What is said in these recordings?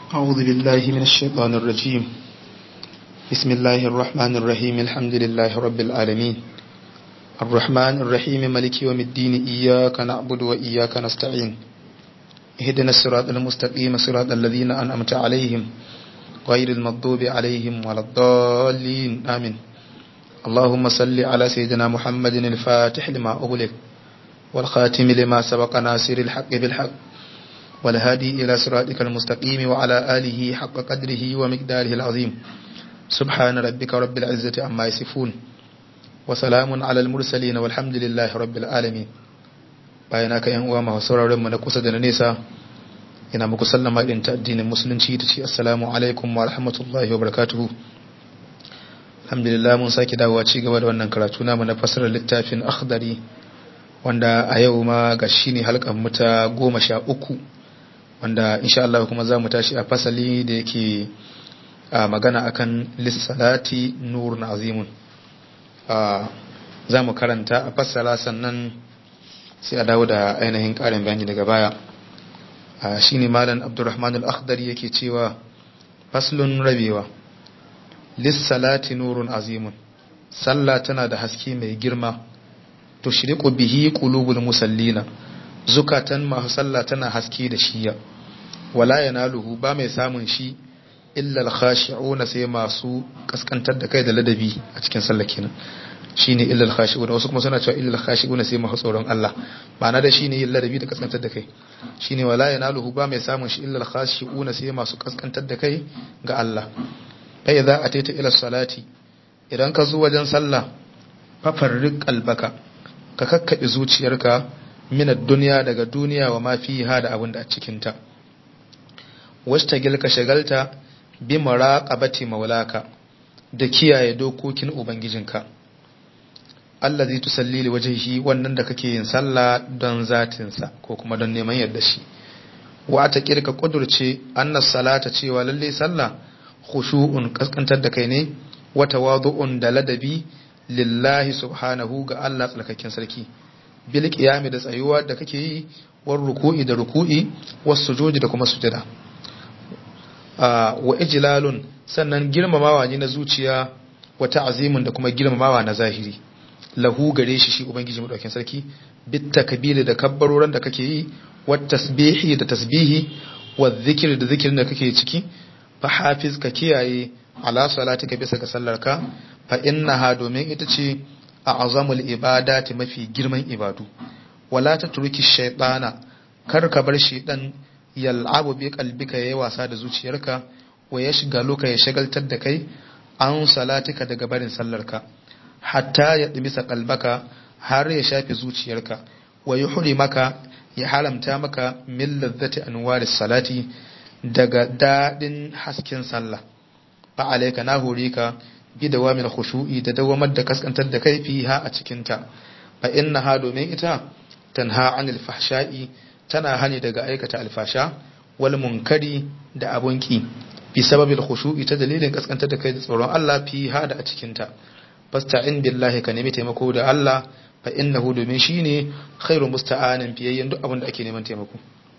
أعوذ بالله من الشيطان الرجيم بسم الله الرحمن الرحيم الحمد لله رب العالمين الرحمن الرحيم ملك يوم الدين إياك نعبد وإياك نستعين اهدنا الصراط المستقيم صراط الذين أنعمت عليهم غير المغضوب عليهم ولا الضالين آمين اللهم صل على سيدنا محمد الفاتح لما أغلق والخاتم لما سبق ناصر الحق بالحق والهادي إلى صراطك المستقيم وعلى آله حق قدره ومقداره العظيم سبحان ربك رب العزة عما يصفون وسلام على المرسلين والحمد لله رب العالمين bayana ka yan uwa masu sauraron mu na kusa da na nesa ina muku sallama irin ta addinin musulunci ta ce assalamu alaikum wa rahmatullahi wa barakatuhu alhamdulillah mun sake dawowa ci gaba da wannan karatu namu na fasarar littafin akhdari wanda a yau ma ga shi ne halkan muta goma sha uku wanda insha Allah kuma za mu tashi a fasali da yake magana akan lissalati nurun azimun za mu karanta a fassara sannan sai a dawo da ainihin ƙarin bayani daga baya shi ne malam abdurrahman al-akhdari yake cewa faslun rabewa lissalati nurun azimun sallah tana da haske mai girma tushriqu bihi qulubul musallina zukatan masu sallah tana haske da shiya wala yanaluhu ba mai samun shi illa al-khashi'una sai masu kaskantar da kai da ladabi a cikin sallah kenan shine illa al-khashi'una wasu kuma suna cewa illa al-khashi'una sai masu tsoron Allah ma'ana da shine yin ladabi da kaskantar da kai shine wala yanaluhu ba mai samun shi illa al-khashi'una sai masu kaskantar da kai ga Allah fa idza ataita ila salati idan ka zo wajen sallah fafarriq qalbaka ka kakkaɓe zuciyarka minar duniya daga duniya wa ma fi da abin da a cikinta wasta gilka shagalta bi muraqabati maulaka da kiyaye dokokin ubangijinka Allah zai tusalli li wajhihi wannan da kake yin sallah don zatinsa ko kuma don neman yarda shi wa ta kirka kudurce annas salata cewa lalle sallah khushu'un kaskantar da kai ne wa tawadu'un da ladabi lillahi subhanahu ga Allah tsarkaken sarki bil qiyami da tsayuwa da kake yi war ruku'i da ruku'i was sujudi da kuma sujada wa ijlalun sannan girmamawa ne na zuciya wa ta'zimun da kuma girmamawa na zahiri lahu gare shi shi ubangiji madaukakin sarki bit takbiri da kabbaroran da kake yi wat tasbihi da tasbihi wa dhikri da zikirin da kake ciki fa hafiz ka kiyaye ala salatika bisa ga sallarka fa innaha domin ita ce a azamul ibadati mafi girman ibadu wala ta turki shaytana kar ka bar shaytan yal'abu bi qalbika yayi wasa da zuciyarka wa ya shiga loka ya shagaltar da kai an salatika daga barin sallarka hatta ya dimisa qalbaka har ya shafe zuciyarka wa yuhri maka ya haramta maka min ladzati anwaris salati daga dadin hasken sallah fa alayka na hore ka bi dawamin khushu'i da dawamar da kaskantar da kai fiha a cikin ta fa innaha domin ita tanha anil fahsha'i tana hani daga aikata alfasha wal munkari da abunki bi sababil khushu'i ta dalilin kaskantar da kai da tsoron Allah fiha da a cikin ta fasta'in billahi ka nemi taimako da Allah fa innahu domin shine khairu musta'anin fiyayyen duk abin da ake neman taimako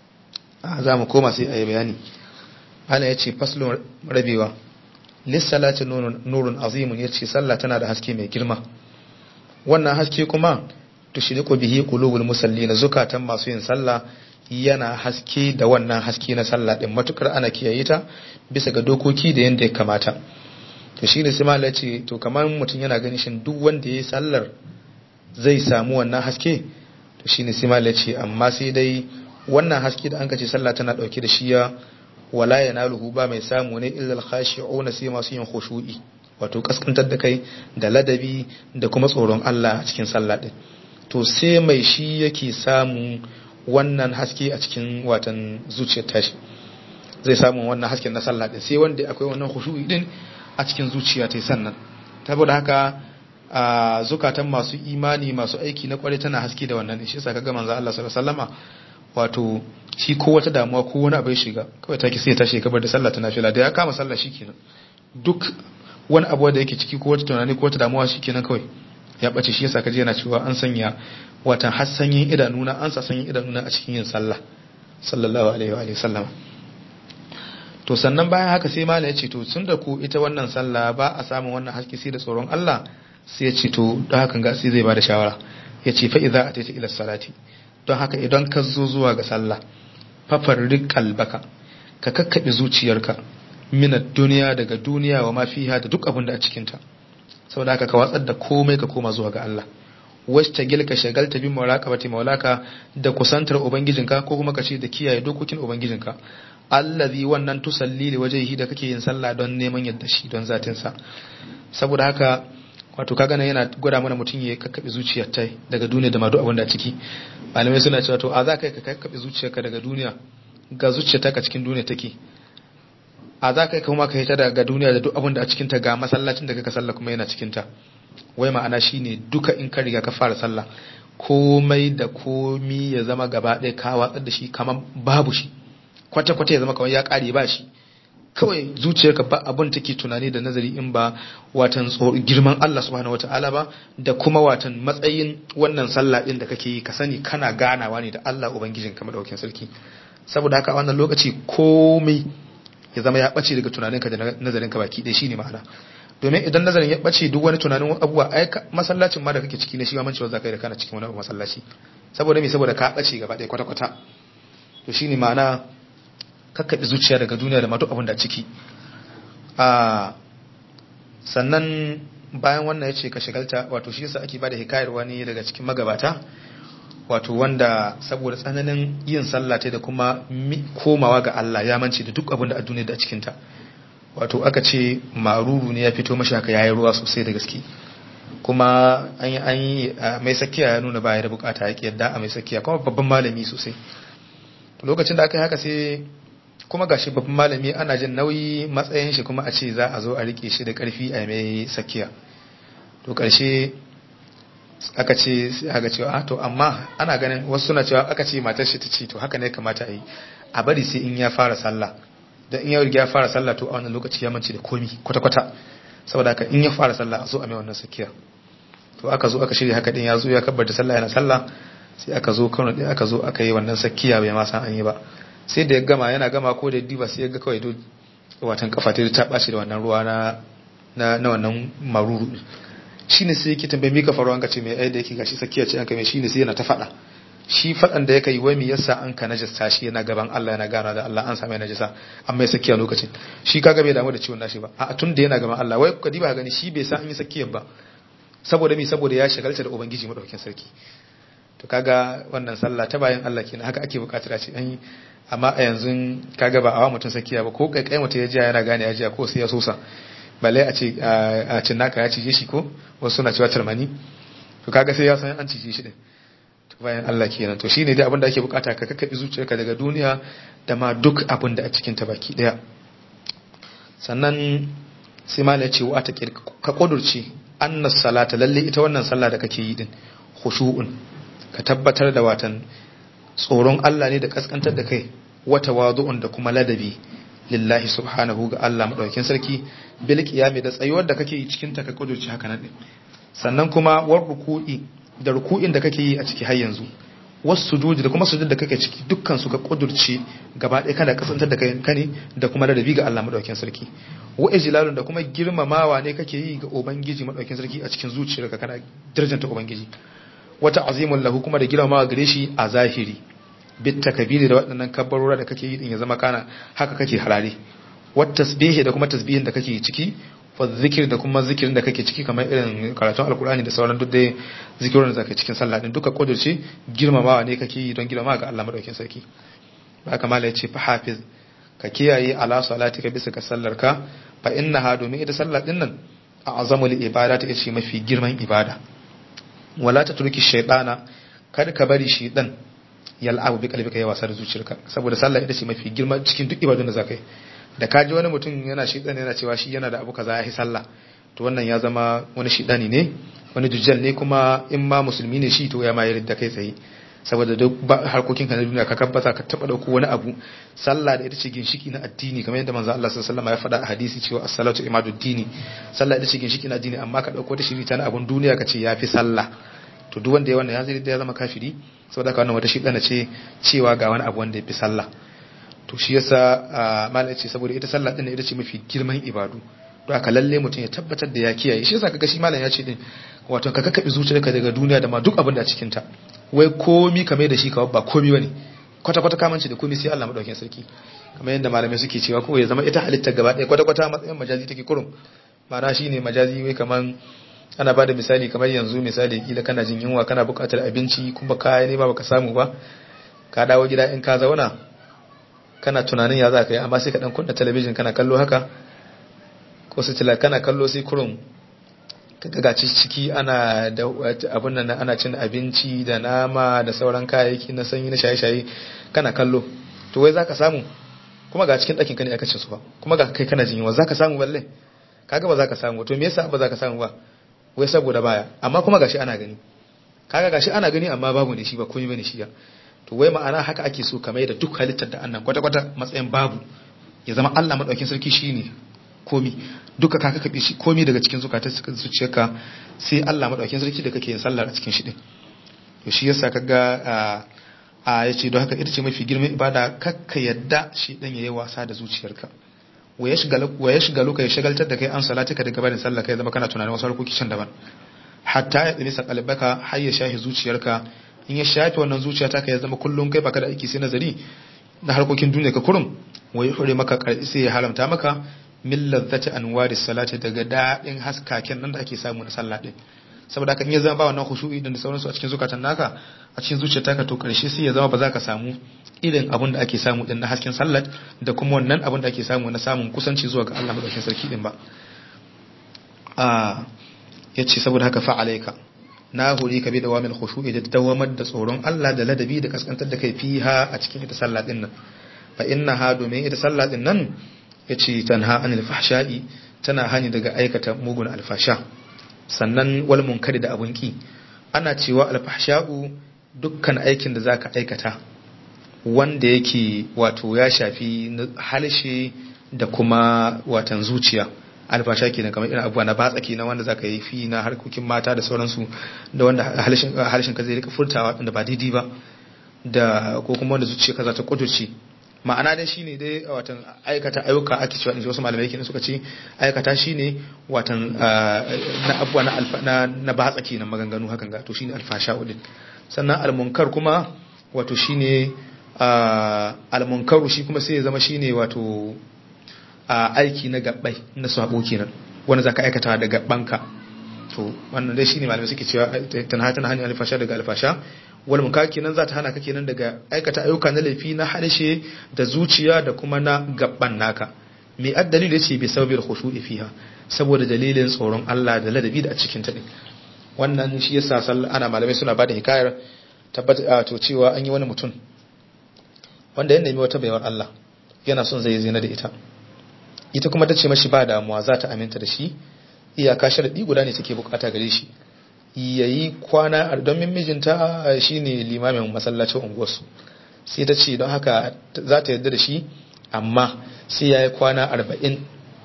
za mu koma sai a yi bayani Allah ya ce faslun rabewa lissalati nurun azimun ya ce sallah tana da haske mai girma wannan haske kuma tushriqu bihi qulubul musallina zukatan masu yin sallah yana haske da wannan haske na sallah din matukar ana kiyaye ta bisa ga dokoki da yanda ya kamata to shine sai malai ce to kamar mutum yana ganin shin duk wanda yayi sallar zai samu wannan haske to shine sai malai ce amma sai dai wannan haske da an ka ce sallah tana dauke da shiya wala yanaluhu ba mai samu ne illa al-khashi'una sai masu yin khushu'i wato kaskantar da kai da ladabi da kuma tsoron Allah a cikin sallah din to sai mai shi yake samu wannan haske a cikin watan zuciyar tashi zai samu wannan hasken na sallah din sai wanda akwai wannan khushu'i din a cikin zuciya ta sannan saboda haka a zukatan masu imani masu aiki na kware tana haske da wannan shi yasa kaga manzo Allah sallallahu alaihi wasallama wato shi ko wata damuwa ko wani abu ya shiga kawai take sai ya tashi kabar da sallah ta nafila da ya kama sallah shikenan duk wani abu da yake ciki ko wata tunani ko wata damuwa shikenan kawai ya bace shi yasa kaje yana cewa an sanya watan har sanyin idanuna an sa sanyin idanuna a cikin yin sallah sallallahu alaihi wa sallam to sannan bayan haka sai malam ya ce to tun da ku ita wannan sallah ba a samun wannan haske sai da tsoron Allah sai ya ce to don haka ga sai zai bada shawara ya ce fa idza ataita ila salati don haka idan ka zo zuwa ga sallah fafarrik kalbaka ka kakkaɓe zuciyarka minat duniya daga duniya wa ma fiha da duk abin da a cikinta saboda haka ka watsar da komai ka koma zuwa ga Allah wasta gilka shagalta bin muraqabati maulaka da kusantar ubangijinka ko kuma ka ce da kiyaye dokokin ubangijinka allazi wannan tusalli li wajhihi da kake yin sallah don neman yadda shi don zatin sa saboda haka wato kaga nan yana gwada mana mutum ya kakkabe zuciyar ta daga duniya da ma duk abin da ciki malamai suna cewa to a za ka kakkabe zuciyarka daga duniya ga zuciyarta ka cikin duniya take a za ka kuma ka hita daga duniya da duk abin da a cikinta ga masallacin da kaka sallah kuma yana cikinta wai ma'ana shine duka in ka riga ka fara sallah komai da komi ya zama gaba ɗaya ka watsar da shi kamar babu shi kwata-kwata ya zama kamar ya ƙare ba shi kawai zuciyarka ba abin take tunani da nazari in ba watan girman Allah subhanahu wata'ala ba da kuma watan matsayin wannan sallah din da kake yi ka sani kana ganawa ne da Allah ubangijin ka madaukakin sarki saboda haka a wannan lokaci komai ya zama ya ɓace daga tunaninka da nazarinka baki ɗaya shine ma'ana domin idan nazarin ya ɓace duk wani tunanin abubuwa ai masallacin ma da kake ciki na shi ma mancewa za ka yi da kana cikin wani abu masallaci saboda me saboda ka ɓace gaba ɗaya kwata-kwata to shine ma'ana kakkaɓe zuciya daga duniya da matu abin da ciki a sannan bayan wannan ya ce ka shigalta wato shi yasa ake bada hikayar wani daga cikin magabata wato wanda saboda tsananin yin sallah da kuma komawa ga Allah ya mance da duk abin da a duniya da a cikinta wato aka ce maruru ne ya fito mashi haka yayi ruwa sosai da gaske kuma an yi an yi mai sakiya ya nuna baya da bukata ya yadda a mai sakiya kuma babban malami sosai lokacin da aka yi haka sai kuma gashi babban malami ana jin nauyi matsayin shi kuma a ce za a zo a rike shi da karfi a mai sakiya to karshe aka ce sai aka cewa to amma ana ganin wasu suna cewa aka ce matar shi ta ce to haka ne kamata a yi a bari sai in ya fara sallah da in ya riga ya fara sallah to a wannan lokaci ya mance da komi kwata kwata saboda haka in ya fara sallah a zo a mai wannan sakiya to aka zo aka shirya haka din ya zo ya kabbar da sallah yana sallah sai aka zo kano din aka zo aka yi wannan sakiya bai ma san an yi ba sai da ya gama yana gama ko da diba sai ya ga kawai do watan kafa ta ta bashi da wannan ruwa na na wannan maruru shine sai yake tambaye mika faruwa ka ce mai ai da yake gashi sakiya ce an kai shine sai yana ta fada shi fadan da yake yi wai me yasa an ka najasta shi yana gaban Allah yana gana da Allah an same najasa amma ya sakiya lokacin shi kaga bai damu da ciwon nashi ba a tun da yana gaban Allah wai ka diba gani shi bai san an yi sakiyar ba saboda me saboda ya shagalta da ubangiji madaukakin sarki to kaga wannan sallah ta bayan Allah kenan haka ake bukatar a ce an yi amma a yanzu kaga ba awa mutum sakiya ba ko kai kai mutum ya jiya yana gane ya jiya ko sai ya sosa balle a ce a cin naka ya cije shi ko wasu suna cewa tarmani to kaga sai ya san an cije shi din to bayan Allah kenan to shine dai abin da ake bukata ka kakkabi zuciyarka daga duniya da ma duk abin da a cikin ta baki daya sannan sai malai ce wa ta ka kudurci annas salata lalle ita wannan sallah da kake yi din khushu'un ka tabbatar da watan tsoron Allah ne da kaskantar da kai wata wadu'un da kuma ladabi lillahi subhanahu ga Allah madaukakin sarki bil qiyami da tsayuwar da kake yi cikin ta ka kudurci haka nan sannan kuma war ruku'i da ruku'in da kake yi a ciki har yanzu wasu sujudi da kuma sujud da kake ciki dukkan su ka kudurci gaba ɗaya kana kasantar da kai kane da kuma ladabi ga Allah madaukakin sarki wa ijlalun da kuma girmamawa ne kake yi ga ubangiji madaukakin sarki a cikin zuciyarka kana darjanta ubangiji wata azimun lahu kuma da girmamawa gare shi a zahiri bit takabiri da waɗannan kabbarora da kake yi din ya zama kana haka kake harare wat tasbihi da kuma tasbihin da kake ciki wa zikir da kuma zikirin da kake ciki kamar irin karatun alkur'ani da sauran duk dai zikirin da zaka cikin sallah din duka kudurci girmamawa ne kake yi don girmamawa ga Allah madaukakin sarki ba kamala ya ce fa hafiz ka kiyaye ala salatika bisa ka sallar ka fa innaha domin ita sallah din nan a azamul ibada ta ce mafi girman ibada wala ta turki shaytana kada ka bari shaytan yal'abu bi qalbika ya wasa da zuciyarka saboda sallah ita ce mafi girma cikin duk ibadun da zaka yi da ka ji wani mutum yana shidan yana cewa shi yana da abu kaza ya yi sallah to wannan ya zama wani shidani ne wani dujjal ne kuma in ma musulmi ne shi to ya ma yarda kai tsaye saboda duk harkokin ka na duniya ka kabbata ka taba dauko wani abu sallah da ita ce ginshiki na addini kamar yadda manzo Allah sallallahu alaihi wasallam ya faɗa a hadisi cewa as-salatu imadud dini sallah ita ce ginshiki na addini amma ka dauko ta shiri ta na abun duniya ka ce yafi sallah to duk wanda ya wannan ya zai ya zama kafiri saboda haka wannan wata shidana ce cewa ga wani abu wanda ya fi sallah to shi yasa malai ce saboda ita sallah din ita ce mafi girman ibadu to aka lalle mutum ya tabbatar da ya kiyaye shi yasa kaga shi malam ya ce din wato ka kakkabe zuciyarka daga duniya da ma duk abin da a cikin ta wai komi ka mai da shi kawai ba komi bane kwata kwata kamanci da komi sai Allah madaukakin sarki kamar yadda malamai suke cewa ko ya zama ita halitta gaba ɗaya kwata kwata matsayin majazi take kurum ma'ana shine majazi wai kaman ana bada misali kamar yanzu misali kila kana jin yunwa kana buƙatar abinci kuma kaya ne ba baka samu ba ka dawo gida in ka zauna kana tunanin ya za ka yi amma sai ka dan kunna talabijin kana kallo haka ko su tila kana kallo sai kurum kaga ga ciki ana da abun nan ana cin abinci da nama da sauran kayayyaki na sanyi na shaye-shaye kana kallo to wai zaka samu kuma ga cikin ɗakin ka ne aka cin su ba kuma ga kai kana jin yunwa zaka samu balle kaga ba zaka samu to me yasa ba zaka samu ba wai saboda baya amma kuma gashi ana gani kaga gashi ana gani amma babu ne shi ba komai bane shi ya to wai ma'ana haka ake so kamar da duk halittar da annan kwata-kwata matsayin babu ya zama Allah madaukin sarki shine komi duka ka kabe shi komi daga cikin zukatar zuciyarka sai Allah madaukin sarki da kake yin sallar a cikin shi din to shi yasa kaga a yace don haka ita ce mafi girman ibada kakka yadda shi dan yayi wasa da zuciyarka wa ya shiga wa ya shiga luka ya shagaltar da kai an salatika daga barin sallah kai zama kana tunanin wasu harkoki can daban hatta ya tsini sakalbaka har ya shahi zuciyarka in ya shafe wannan zuciya ta ya zama kullum kai baka da aiki sai nazari na harkokin duniya ka kurum wai hure maka karfi sai ya haramta maka min ladzati anwari salati daga dadin haskaken nan da ake samu na sallah din saboda haka in ya zama ba wannan khushu'i da sauransu a cikin zukatan naka a cikin zuciyar taka to karshe sai ya zama ba za ka samu irin abin da ake samu din na hasken sallah da kuma wannan abin da ake samu na samun kusanci zuwa ga Allah madaukakin sarki din ba a yace saboda haka fa alayka na hori ka bi da wamil khushu'i da dawamar da tsoron Allah da ladabi da kaskantar da kai fiha a cikin ita sallah din nan fa innaha domin ita sallah din nan yace tanha anil fahsha'i tana hani daga aikata mugun alfasha sannan wal munkari da abun ki ana cewa alfahsha'u dukkan aikin da zaka aikata wanda yake wato ya shafi halshe da kuma watan zuciya alfasha kenan kamar irin abubuwa na batsa kenan wanda zaka yi fi na harkokin mata da sauransu da wanda halshen ka zai rika furtawa da ba daidai ba da ko kuma wanda zuciya ka za ta kudurce ma'ana dai shine dai watan aikata ayyuka ake cewa inji wasu malamai kenan suka ce aikata shine watan na abubuwa na alfa na na batsa kenan maganganu hakan ga to shine alfasha din sannan almunkar kuma wato shine almunkaru shi kuma sai ya zama shine wato aiki na gabbai na sabo kenan wanda zaka aikata da gabbanka to wannan dai shine malamai suke cewa tana tana hanyar alfasha daga alfasha wal munkar kenan za ta hana ka kenan daga aikata ayyuka na laifi na harshe da zuciya da kuma na gabban naka me addalil yace bi sababil khushu'i fiha saboda dalilin tsoron Allah da ladabi da a cikin ta din wannan shi yasa ana malamai suna bada hikayar tabbata to cewa an yi wani mutum wanda ya nemi wata baiwar Allah yana son zai zina da ita ita kuma ta ce mashi ba damuwa za ta aminta da shi iyaka sharadi guda ne take bukata gare shi yayi kwana don mijinta shine limamin masallacin unguwarsu sai ta ce don haka za ta yarda da shi amma sai yayi kwana arba'in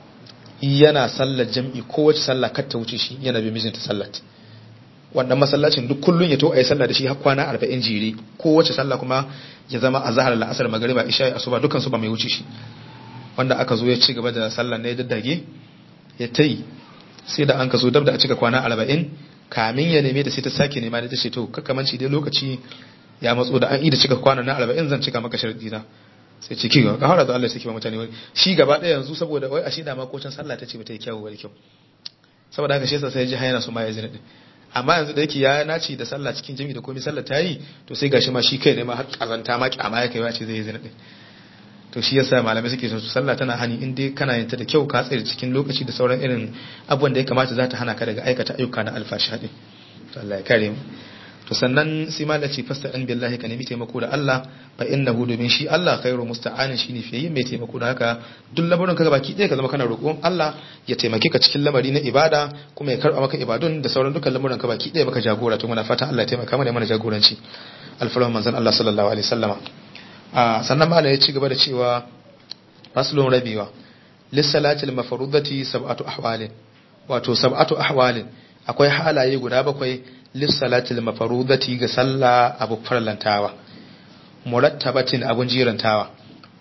yana sallar jam'i kowace sallah kar ta wuce shi yana bi mijinta sallat wannan masallacin duk kullun ya to ayi sallah da shi har kwana arba'in jere kowace sallah kuma ya zama azhar la'asar magriba isha asuba dukan su ba mai wuce shi wanda aka zo ya ci gaba da sallar ne daddage ya tayi sai da an ka zo dab da a cika kwana arba'in kamin ya neme da sai ta sake nema da ta ce to kakamanci dai lokaci ya matso da an yi da cika kwana na arba'in zan cika maka sharadi na sai ce ki ga hara da Allah sai ki ba mutane wani shi gaba ɗaya yanzu saboda wai a shi da ma kocin sallah ta ce ba ta yi kyawu ba kyau saboda haka shi yasa sai ji hayana su ma ya zina din amma yanzu da yake ya naci da sallah cikin jami'i da komai sallah ta yi to sai gashi ma shi kai ne ma har kazanta ma kyama ya kai ya ce zai yi zina din to shi yasa malamai suke so sallah tana hani in dai kana yin ta da kyau ka tsare cikin lokaci da sauran irin abubuwan da ya kamata za ta hana ka daga aikata ayyuka na alfashi din to Allah ya kare mu to sannan sai malam ce fasta an billahi ka nemi taimako da Allah fa innahu domin shi Allah khairu musta'anin shine fiye mai taimako da haka duk lamarin ka baki ɗaya ka zama kana roƙon Allah ya taimake ka cikin lamari na ibada kuma ya karɓa maka ibadun da sauran dukkan lamuran ka baki ɗaya maka jagora to muna fatan Allah ya taimaka mana mana jagoranci alfarman manzon Allah sallallahu alaihi wasallama sannan malam ya ci gaba da cewa faslun rabiwa lissalatil mafrudati sab'atu ahwalin wato sab'atu ahwalin akwai halaye guda bakwai lissalatil mafrudati ga sallah abu farlantawa murattabatin abun jirantawa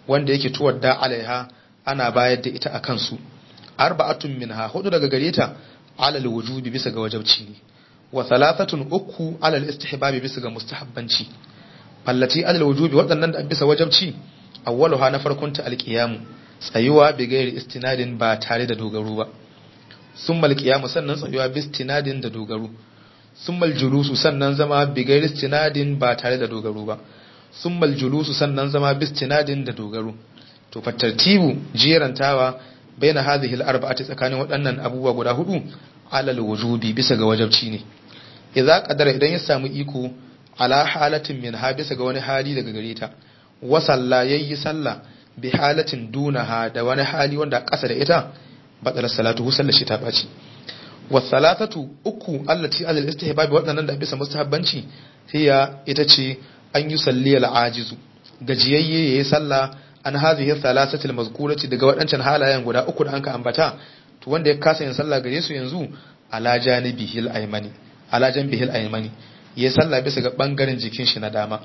wanda yake tuwadda alaiha ana bayar da ita akan su arba'atun minha hudu daga gare ta alal wujubi bisa ga wajabci ne wa thalathatun uku alal istihbabi bisa ga mustahabbanci fallati alal wujubi waɗannan da bisa wajabci awwaluha na farkon ta alqiyamu tsayuwa bi gairi istinadin ba tare da dogaro ba summal qiyamu sannan tsayuwa bi istinadin da dogaro summal julusu sannan zama bi gairi istinadin ba tare da dogaro ba summal julusu sannan zama bi istinadin da dogaro to fa tartibu jirantawa baina hadhihi al-arba'ati tsakanin waɗannan abubuwa guda hudu alal wujubi bisa ga wajabci ne idza qadara idan ya samu iko ala halatin min ha bisa ga wani hali daga gare ta wa salla yayi salla bi halatin dunaha da wani hali wanda ƙasa da ita badala salatu hu sallashi ta baci wa salatatu uku allati alal istihbab waɗannan da bisa mustahabbanci hiya ita ce an yi salli al-ajizu gajiyayye yayi sallah an hadhihi thalathati al-mazkurati daga waɗancan halayen guda uku da anka ambata to wanda ya kasa yin sallah gare su yanzu ala janibihi al-aymani ala janbihi al-aymani yayi sallah bisa ga bangaren jikin shi na dama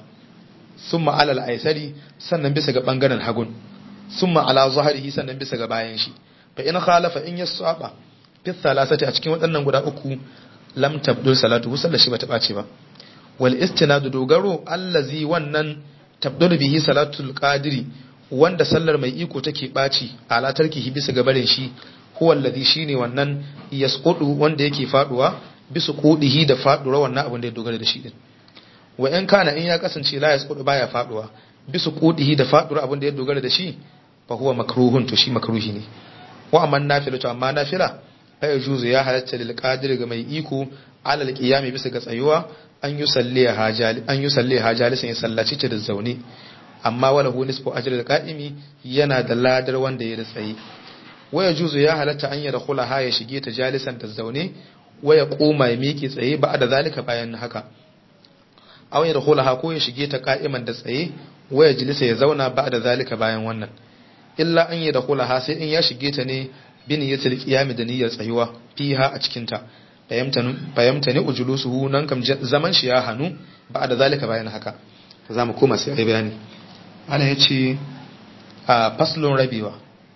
summa ala al-aysari sannan bisa ga bangaren hagun summa ala zahrihi sannan bisa ga bayan shi fa in khalafa in yasaba fi thalathati a cikin waɗannan guda uku lam tabdul salatu sallar shi bata bace ba wal istinadu dogaro allazi wannan tabdul bihi salatul qadiri wanda sallar mai iko take ɓaci ala tarkihi bisa ga barin shi huwa alladhi shine wannan yasqudu wanda yake faduwa bisa qudihi da faduwa wannan abin da ya dogara da shi din wa in kana in ya kasance la yasqudu baya faduwa bisa qudihi da faduwa abin da ya dogara da shi fa huwa makruhun to shi makruhi ne wa amma nafila to amma nafila fa yajuzu ya halatta lil qadir ga mai iko ala al qiyami bisa ga tsayuwa an yusalli hajali an yusalli hajalisan ya sallaci ta da zaune amma wala hu nisfu ajri al-qa'imi yana da ladar wanda ya tsaye waya juzu ya halatta an yada khula ha ya shige ta jalisan ta zaune waya koma ya miƙe tsaye ba da zalika bayan haka aw yada khula ha ko ya shige ta qa'iman da tsaye waya jilisa ya zauna ba da zalika bayan wannan illa an yada khula ha sai in ya shige ta ne bi niyyatil qiyam da niyyar tsayuwa fiha a cikin ta fayamtani ujulusuhu nan kam zaman shi ya hanu ba da zalika bayan haka za mu koma sai ai bayani ana ya ce a faslun rabewa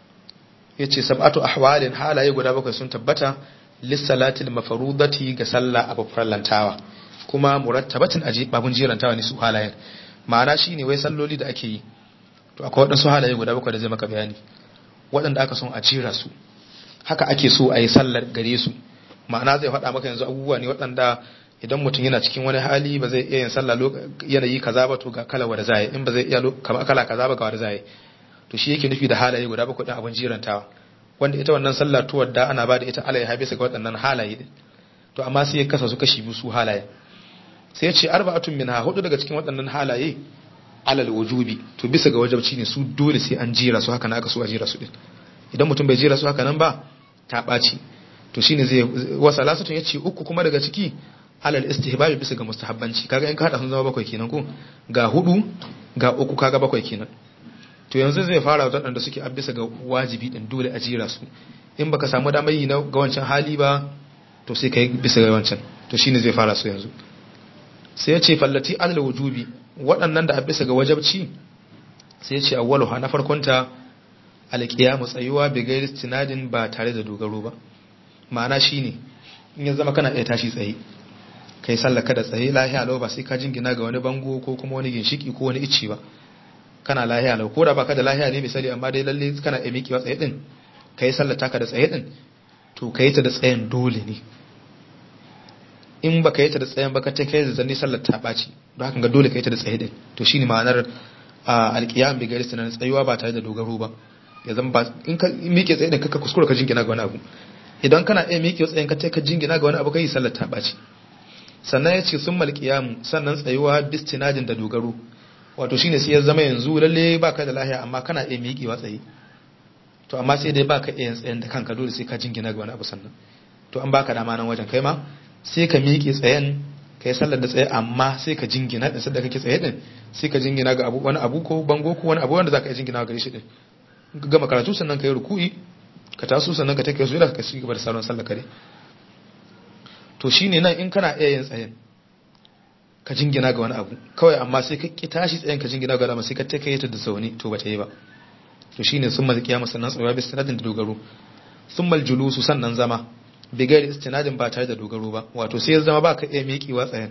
ya ce sab'atu ahwalin halaye guda bakwai sun tabbata lissalatil mafarudati ga sallah abu farlantawa kuma murattabatin aji babun jirantawa ne su halayen ma'ana shine wai salloli da ake yi to akwai waɗansu halaye guda bakwai da zai maka bayani waɗanda aka son a jira su haka ake so a yi sallar gare su ma'ana zai faɗa maka yanzu abubuwa ne waɗanda idan mutum yana cikin wani hali ba zai iya yin sallah yanayi kaza ba to ga kala wanda zai in ba zai iya kala kaza ba ga wanda zai to shi yake nufi da halaye guda bakwai din abin jirantawa wanda ita wannan sallah tuwar da ana ba da ita alaiha bisa ga waɗannan halaye din to amma sai ya kasa su kashi biyu su halaye sai ya ce arba'atun minha hudu daga cikin waɗannan halaye alal wujubi to bisa ga wajabci ne su dole sai an jira su haka na aka so a jira su din idan mutum bai jira su haka nan ba ta ɓaci to shine zai wasa lasatun ya ce uku kuma daga ciki alal istihbabi bisa ga mustahabbanci kaga in ka hada sun zama bakwai kenan ko ga hudu ga uku kaga bakwai kenan to yanzu zai fara da waɗanda suke a bisa ga wajibi din dole a jira su in baka samu damar yi na ga wancan hali ba to sai kai bisa ga wancan to shine zai fara su yanzu sai ya ce fallati alal wujubi waɗannan da a bisa ga wajabci sai ya ce awwalu na farkonta alqiyamu tsayuwa bi ghairi istinadin ba tare da dogaro ba ma'ana shine in ya zama kana iya tashi tsaye kai sallaka da tsaye lahiya lau ba sai ka jingina ga wani bango ko kuma wani ginshiki ko wani icci ba kana lahiya lau ko da baka da lahiya ne misali amma dai lalle kana iya miƙewa tsaye din kai sallata ka da tsaye din to kai ta da tsayen dole ne in baka yi ta da tsayen baka ta kai da zanni sallar ta ɓaci don haka ga dole kai ta da tsaye din to shine ma'anar alƙiyam bi gari sanan tsayuwa ba tare da dogaro ba ya zama ba in ka miƙe tsaye din kaka kuskura ka jingina ga wani abu idan kana iya miƙe tsayen ka ka jingina ga wani abu kai sallar ta ɓaci sannan ya ce sun malƙiyamu sannan tsayuwa bistinadin da dogaro wato shine sai ya zama yanzu lalle baka da lahiya amma kana iya miƙewa tsaye to amma sai dai baka iya tsayen da kanka dole sai ka jingina ga wani abu sannan to an baka dama nan wajen kai ma sai ka miƙe tsayen kai sallar da tsaye amma sai ka jingina da sadda kake tsaye din sai ka jingina ga abu wani abu ko bango ko wani abu wanda zaka iya jingina gare shi din ka gama karatu sannan ka yi ruku'i ka taso sannan ka take su da ka ci gaba da sauran sallar kare to shine nan in kana iya yin tsayen ka jingina ga wani abu kawai amma sai ka ki tashi tsayen ka jingina ga wani abu sai ka take ta da zaune to ba ta yi ba to shine summal qiyamu sannan tsayuwa bis sanadin da dogaro summal julusu sannan zama bigari istinadin ba tare da dogaro ba wato sai ya zama baka iya miƙewa tsayen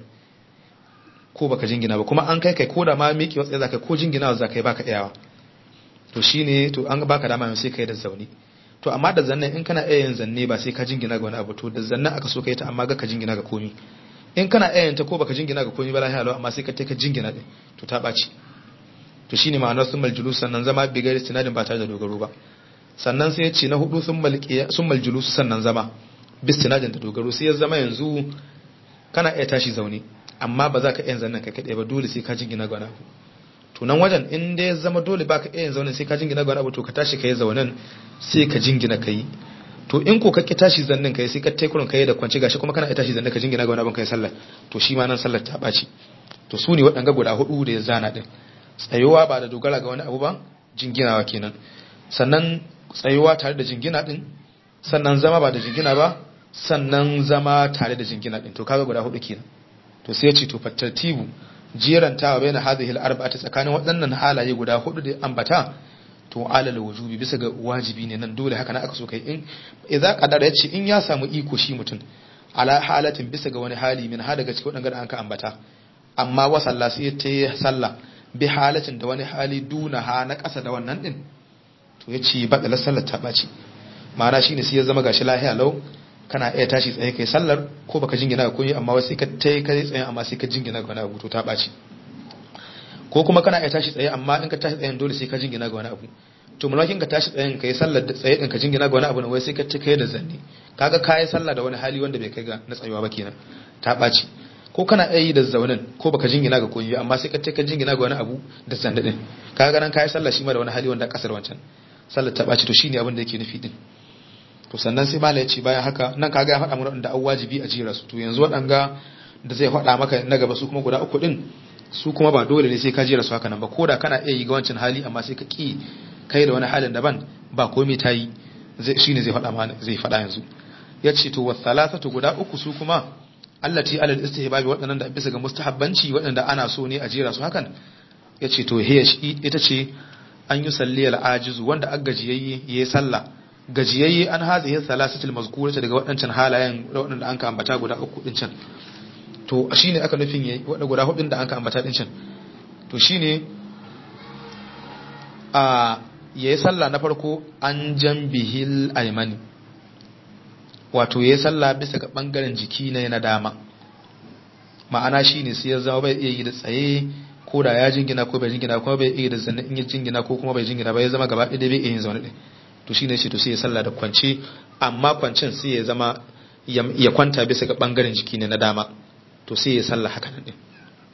ko baka jingina ba kuma an kai kai ko da ma miƙewa tsaye zaka ko jingina zaka yi baka iyawa to shine to an baka dama sai kai da zauni to amma da zannan in kana iya yin zanne ba sai ka jingina ga wani abu to da zannan aka so kai ta amma ga ka jingina ga komi in kana iya yin ta ko baka jingina ga komi ba lahiya lau amma sai ka ta ka jingina din to ta ɓaci to shine ma'anar summal julus sannan zama bigari istinadin ba tare da dogaro ba sannan sai ya ce na hudu summal julus sannan zama bistinadin da dogaro sai ya zama yanzu kana iya tashi zaune amma ba za ka iya zannan ka kaɗai ba dole sai ka jingina ga wani abu to nan wajen in dai ya zama dole ba ka iya zaune sai ka jingina ga wani abu to ka tashi ka yi zaunen sai ka jingina ka yi to in ko ka ki tashi zannin ka yi sai ka taikurin ka yi da kwanci gashi kuma kana iya tashi zannin ka jingina ga wani abu ka yi sallah to shi ma nan sallar ta ɓaci to su ne waɗanga guda hudu da ya zana ɗin tsayuwa ba da dogara ga wani abu ba jinginawa kenan sannan tsayuwa tare da jingina ɗin sannan zama ba da jingina ba sannan zama tare da jingina din to kaga guda hudu kenan to sai ya ce to fattartibu jerantawa bayan hadhihi al-arba'ati tsakanin waɗannan halaye guda hudu da ambata to alal wujubi bisa ga wajibi ne nan dole haka na aka so kai in idza qadara yace in ya samu iko shi mutum ala halatin bisa ga wani hali min ha daga cikin waɗannan da anka ambata amma wa sallah sai ta yi sallah bi halatin da wani hali duna ha na ƙasa da wannan din to yace badala sallar ta baci ma'ana shine sai ya zama gashi lahiya lau kana iya tashi tsaye kai sallar ko baka jingina ga koyi amma wai sai ka tai kai tsaye amma sai ka jingina ga wani abu to ta baci ko kuma kana iya tashi tsaye amma in ka tashi tsayen dole sai ka jingina ga wani abu to mulakin ka tashi tsayen kai sallar da tsaye din ka jingina ga wani abu ne wai sai ka ci kai da zanni kaga kai sallah da wani hali wanda bai kai ga na tsayuwa ba kenan ta baci ko kana iya yi da zaunin ko baka jingina ga koyi amma sai ka ci ka jingina ga wani abu da zanni din kaga nan kai sallah shi ma da wani hali wanda kasar wancan sallar ta baci to shine abin da yake nufi din to sannan sai mala ya ce bayan haka nan kaga ya faɗa mana da an wajibi a jira su to yanzu waɗanga da zai faɗa maka na gaba su kuma guda uku din su kuma ba dole ne sai ka jira su haka nan ba koda kana iya yi ga wancan hali amma sai ka ki kai da wani halin daban ba komai ta yi shine zai faɗa mana zai faɗa yanzu ya ce to wasalasatu guda uku su kuma allati alal istihbabi waɗannan da bisa ga mustahabbanci waɗanda ana so ne a jira su hakan ya ce to hiya ita ce an yi salli al-ajizu wanda aka gajiyayye yayi sallah gajiyayye an hazihi salasatul mazkurata daga waɗancan halayen waɗanda an ka ambata guda uku din can to shine aka nufin yayi waɗanda guda hudun da an ka ambata din can to shine a yayi sallah na farko an jambihil aymani wato yayi sallah bisa ga bangaren jiki na na dama ma'ana shine sai ya zama bai iya yi da tsaye ko da ya jingina ko bai jingina ko bai iya da zanne in ya jingina ko kuma bai jingina ba ya zama gaba ɗaya bai iya yin zaune ɗin to shine ce to sai ya sallah da kwance amma kwancin sai ya zama ya kwanta bisa ga bangaren jiki ne na dama to sai ya sallah haka nan din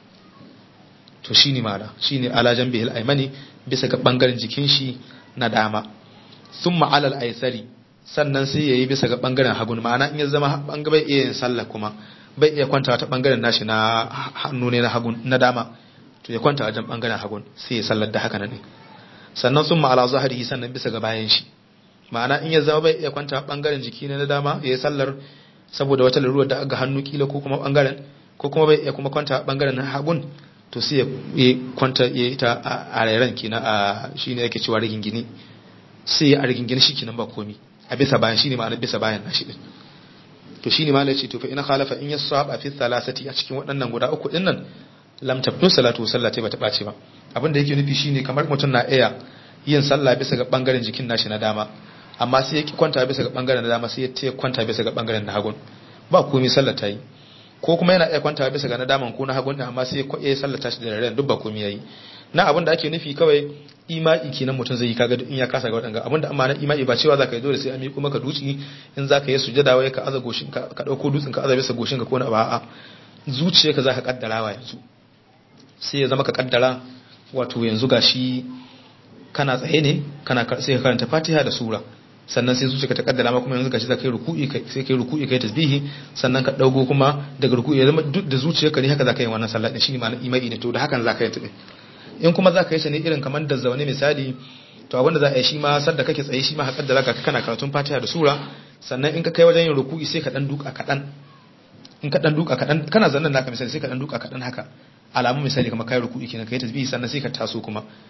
to shine mala shine ala janbihil aymani bisa ga bangaren jikin shi na dama summa alal aysari sannan sai yayi bisa ga bangaren hagun ma'ana in ya zama bangaren bai iya yin sallah kuma bai iya kwanta ta bangaren nashi na hannu ne na hagun na dama to ya kwanta wajen bangaren hagun sai ya sallar da haka nan sannan summa ala zahirihi sannan bisa ga bayan shi ma'ana in ya zama bai iya kwanta bangaren jiki na dama ya yi sallar saboda wata larurar da aga hannu kila ko kuma bangaren ko kuma bai iya kuma kwanta bangaren hagun to sai ya kwanta ya yi ta a rairan kina a shine yake cewa rigingini sai ya a rigingini shi kinan ba komi a bisa bayan shine ma'ana bisa bayan nashi din to shine malai ce to fa ina khalafa in yasaba fi thalathati a cikin waɗannan guda uku din nan lam tabtu salatu sallati bata bace ba abin da yake nufi shine kamar mutum na iya yin sallah bisa ga bangaren jikin nashi na dama amma sai ya ki kwanta bisa ga bangaren dama sai ya ce kwanta bisa ga bangaren na hagun ba komai sallar ta yi ko kuma yana iya kwanta bisa ga na daman ko na hagun din amma sai ya sallar ta shi da raren duk ba komai yayi na abin da ake nufi kawai ima'i kenan mutum zai yi kaga in ya kasa ga wadanga abin da amma na ima'i ba cewa zaka yi dole sai an miƙo maka duci in zaka yi sujada wai ka aza goshin ka ka dauko dutsen ka aza bisa goshin ka ko na ba a zuciyarka zaka kaddarawa yanzu sai ya zama ka kaddara wato yanzu gashi kana tsaye ne kana sai ka karanta Fatiha da sura sannan sai zuciya ta kaddara ma kuma yanzu gashi za ka yi ruku'i kai sai kai ruku'i kai tasbihi sannan ka daugo kuma daga ruku'i ya zama duk da zuciyarka ne haka za ka yi wannan sallah din shine ma'ana imani ne to da hakan za ka yi ta in kuma za ka yi shi ne irin kamar da zaune misali to abinda za a yi shi ma sadda kake tsaye shi ma ka kaddara ka kana karatun Fatiha da sura sannan in ka kai wajen yin ruku'i sai ka dan duka kadan in ka dan duka kadan kana zannan naka misali sai ka dan duka kadan haka alamu misali kamar kai ruku'i kenan kai tasbihi sannan sai ka taso kuma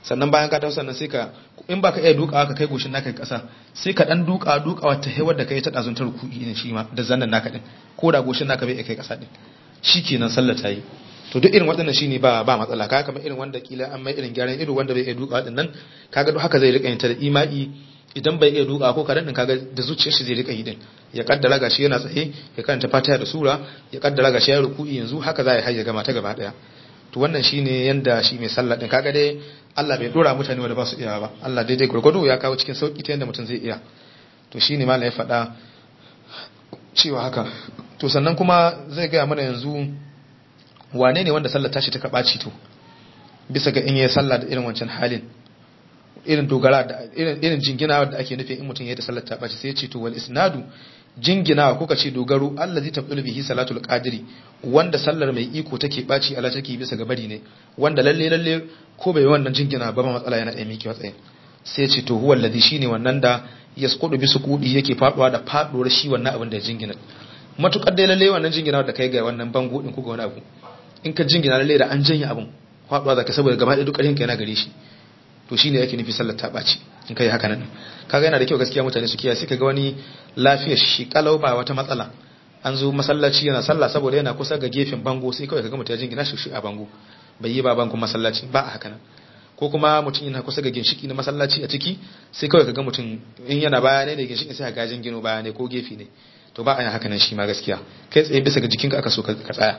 sannan bayan ka taho sannan sai ka in baka iya dukawa ka kai goshin naka kasa sai ka dan duka dukawa ta hewar da kai ta dazun ta ruku'i ne shi ma da zannan naka din ko da goshin naka bai kai kasa din shikenan sallah ta yi to duk irin waɗannan shine ba ba matsala kaga kamar irin wanda kila an mai irin gyaran ido wanda bai iya duka waɗannan kaga duk haka zai rika yin ta da imai idan bai iya duka ko kadan din kaga da zuciyar shi zai rika yi din ya kaddara gashi yana tsaye ya karanta fatiha da sura ya kaddara gashi ya ruku'i yanzu haka za ya hayya gama ta gaba daya to wannan shine yanda shi mai sallah din kaga dai Allah bai dora mutane wanda ba su iya ba Allah daidai gurgudu ya kawo cikin sauki ta yanda mutum zai iya to shine malam ya faɗa cewa haka to sannan kuma zai gaya mana yanzu wane ne wanda sallar tashi ta kaɓaci to bisa ga in yi sallah da irin wancan halin irin dogara da irin jinginawa da ake nufi in mutum ya yi da sallar ta ɓaci sai ya ce to wal isnadu jinginawa ko ka ce dogaro Allah zai tafi bihi salatul qadiri wanda sallar mai iko take ɓaci ala take bisa ga bari ne wanda lalle lalle ko bai wannan jingina ba matsala yana ɗaya miki watsayin sai ya ce to huwa alladhi shine wannan da yasqudu bi suqudi yake faduwa da faduwar shi wannan abin da ya jingina matukar dai lalle wannan jingina da kai ga wannan bango din ko ga wani abu in ka jingina lalle da an janye abin faduwa zaka saboda gaba ɗaya duk ƙarfin ka yana gare shi to shine yake nufi sallar ta ɓaci in kai haka nan kaga yana da kyau gaskiya mutane su kiyaye sai kaga wani lafiyar shi kalau ba wata matsala an zo masallaci yana sallah saboda yana kusa ga gefen bango sai kawai kaga mutum ya jingina shi a bango bai yi ba bangon masallaci ba a haka nan ko kuma mutum yana kusa ga ginshiki na masallaci a ciki sai kawai kaga mutum in yana baya ne da ginshiki sai ga jingino baya ne ko gefe ne to ba a yin haka nan shi ma gaskiya kai tsaye bisa ga jikinka aka so ka tsaya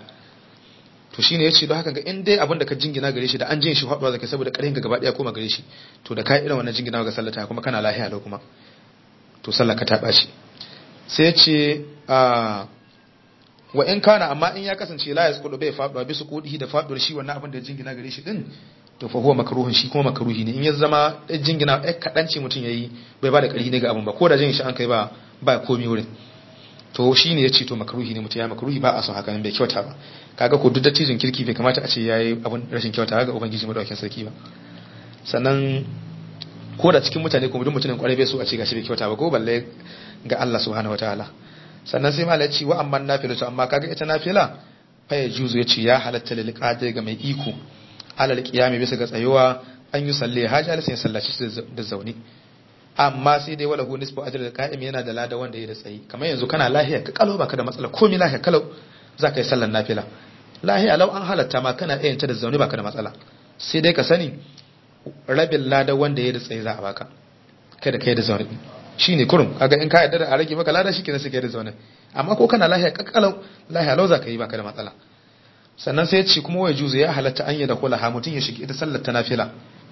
to shine yace don haka ga in dai abin da ka jingina gare shi da an jin shi haɗuwa zaka saboda ƙarfin ka gaba ɗaya koma gare shi to da kai irin wannan jingina ga sallata kuma kana lahiya lau kuma to sallar ka ta ɓaci sai yace a wa in kana amma in ya kasance la yasqudu bai faɗuwa bisu kudihi da faɗuwar shi wannan abin da jingina gare shi din to fa huwa makruhun shi kuma makruhi ne in ya zama jingina ɗan kaɗan ce mutum yayi bai ba da ƙarfi ne ga abin ba ko da jin shi an kai ba ba komi wurin to shi ne ya ce to makruhi ne mutum ya makruhi ba a son haka bai kyauta ba kaga ko duk dattijin kirki bai kamata a ce yayi abun rashin kyauta ga ubangiji madaukakin sarki ba sannan ko da cikin mutane ko duk mutumin kwarai bai so a ce gashi bai kyauta ba ko balle ga Allah subhanahu wataala sannan sai malai ce wa amman nafilatu amma kaga ita nafila fa ya juzu yace ya halatta lil qadir ga mai iko alal qiyami bisa ga tsayuwa an yi salle haja sai sallaci da zaune amma sai dai wala hu nisfu ajr da qa'im yana da lada wanda ya da tsayi kamar yanzu kana lahiya ka kalo baka da matsala komai lahiya kalau zaka yi sallar nafila lahiya lau an halatta ma kana iya ta da zaune baka da matsala sai dai ka sani rabin lada wanda ya da tsayi za a baka kai da kai da zaune shine kurum kaga in ka yarda da a rage maka lada shikenan sai kai da zaune amma ko kana lahiya kakkalau lahiya lau zaka yi baka da matsala sannan sai ya ce kuma wai juzu ya halatta an yi da kula ha mutum ya shige ita sallar ta nafila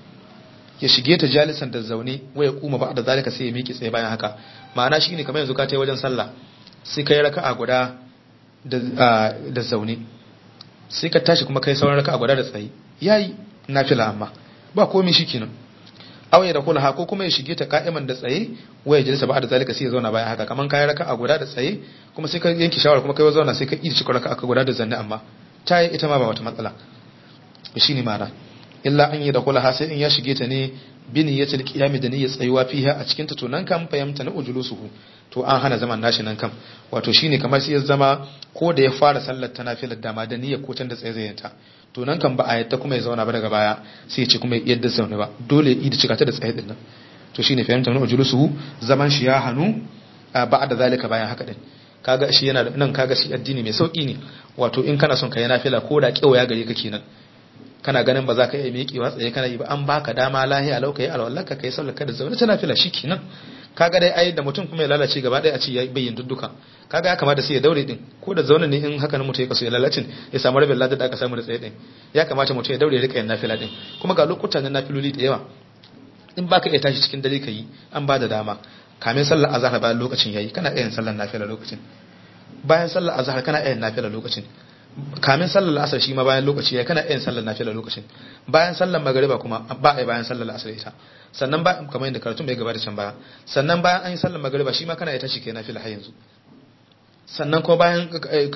ya shige ta jalisan da zaune waya kuma ba da zalika sai ya miƙe tsaye bayan haka ma'ana shine kamar yanzu ka tai wajen sallah sai kai raka'a guda da da zaune sai ka tashi kuma kai sauran raka'a guda da tsaye yayi nafila amma ba komai shikenan awaye da kula ko kuma ya shige ta ka'iman da tsaye waya jalisa ba da zalika sai ya zauna bayan haka kaman kai raka'a guda da tsaye kuma sai ka yanki shawara kuma kai zauna sai ka yi cikin raka'a guda da zanne amma ta yi ita ma ba wata matsala shine ma'ana illa an yi da kula sai in ya shige ta ne bin ya til qiyami da niyyar tsayuwa fiha a cikin ta to nan kan fahimta na ujulusuhu to an hana zaman nashi nan kan wato shine kamar sai ya zama ko da ya fara sallar ta nafilar dama da niyyar ko can da tsaye ta to nan kan ba a yadda kuma ya zauna ba daga baya sai ya ce kuma yadda zaune ba dole ya da cika ta da tsaye din nan to shine fahimta na ujulusuhu zaman shi ya hanu ba da zalika bayan haka din kaga shi yana nan kaga shi addini mai sauki ne wato in kana son ka yi nafila ko da kewaya gare ka kenan kana ganin ba za ka iya miƙewa tsaye kana yi ba an baka dama lahiya lau kai alwallarka kai sallar ka da zaune tana fila shi kenan kaga dai ai da mutum kuma ya lalace gaba ɗaya a ce ya bayyin dudduka kaga ya kamata sai ya daure din ko da zaune ne in haka nan mutum ya kaso ya lalacin ya samu rabin ladar da aka samu da tsaye din ya kamata mutum ya daure ya rika yin nafila din kuma ga lokutan na nafiloli da yawa in baka iya tashi cikin dare yi an ba da dama kamin sallar azhar bayan lokacin yayi kana iya yin sallar nafila lokacin bayan sallar azhar kana iya yin nafila lokacin kamin sallar asar shi ma bayan lokaci ya kana yin sallar nafila lokacin bayan sallar magariba kuma ba a bayan sallar asar ita sannan ba kamar yadda karatun bai gabata can baya sannan bayan an yi sallar magariba shi ma kana ita shi ke nafila har yanzu sannan kuma bayan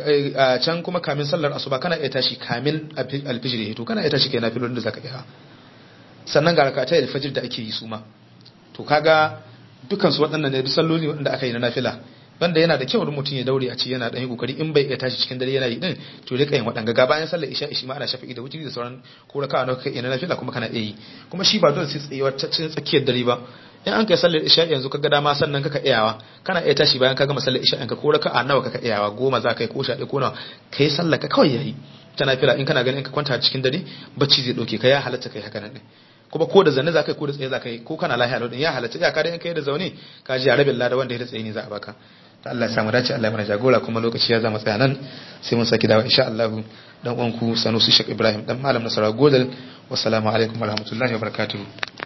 can kuma kamin sallar asuba kana iya tashi kamin alfijir ya hito kana iya tashi ke nafilolin da zaka iya sannan ga rakatai alfajir da ake yi su ma to kaga dukan su waɗannan ne duk salloli waɗanda aka yi na nafila wanda yana da kyau da mutum ya daure a ci yana dan yi kokari in bai iya tashi cikin dare yana yi din to rika yin wadanga ga bayan sallar isha ishi ma ana shafi'i da wuturi da sauran ko raka'a na kai ina nafila kuma kana iya yi kuma shi ba dole sai tsayuwar cikin tsakiyar dare ba in an kai sallar isha yanzu kaga dama sannan kaka iyawa kana iya tashi bayan ka gama sallar isha ka ko raka'a nawa kaka iyawa goma za ka yi ko sha ko nawa kai sallar ka kawai yayi ta nafila in kana ganin in ka kwanta cikin dare bacci zai dauke ka ya halatta kai haka nan din kuma ko da zanne za ka yi ko da tsaye za ka yi ko kana lahiya lodin ya halatta ya kada in kai da zaune ka ji rabin lada wanda ya da tsaye ne za a baka ta Allah ya samu dace Allah ya mana jagora kuma lokaci ya zama tsaya nan sai mun saki dawo insha Allah dan uwanku Sanusi Sheikh Ibrahim dan malam Nasara Godal wassalamu alaikum warahmatullahi wabarakatuh